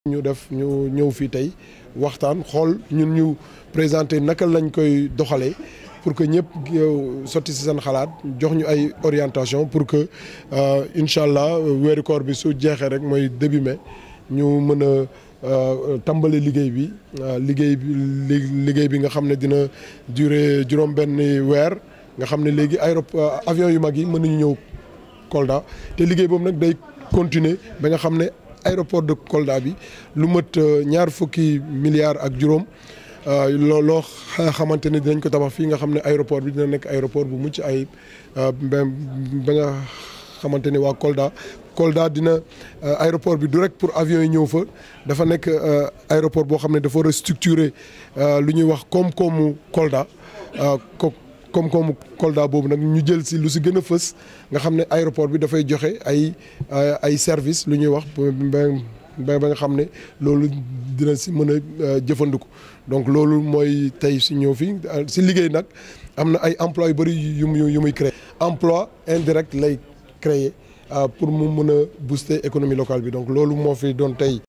ñu def ñu ñëw fii tey waxtaan xool ñun ñu présenté naka lañ koy doxalee pour que ñëpp sotti si seen xalaat jox ñu ay orientation pour que incha allah weeru koor bi su jeexee rek mooy début mai ñu mën a tàmbali liggéey bi liggéey bi liggéey bi nga xam ne dina durer juróom-benn weer nga xam ne léegi aéroport avion yu mag yi mën nañu ñëw Kolda te liggéey boobu nag day continuer ba nga xam ne aéroport de Kolda bi lu mat ñaar fukki milliards ak juróom loo loo xamante ne dinañ ko tabax fii nga xam ne aéroport bi dina nekk aéroport bu mucc ayib ba nga xamante ne waa Kolda Kolda dina aéroport bi du rek pour avion yi ñëw fa dafa nekk aéroport boo xam ne dafa restructurer lu ñuy wax koom-koomu Kolda ko koom-koomu Kolda boobu nag ñu jël si lu si gën a fës nga xam ne aéroport bi dafay joxe ay ay service lu ñuy wax ba ba nga xam ne loolu dina si mën a jëfandiku donc loolu mooy tey si ñëw fi si liggéey nag am na ay emploi yu bëri yu muy yu muy créer emploi indirect lay créer pour mu mën a booster économie locale bi donc loolu moo fi doon tey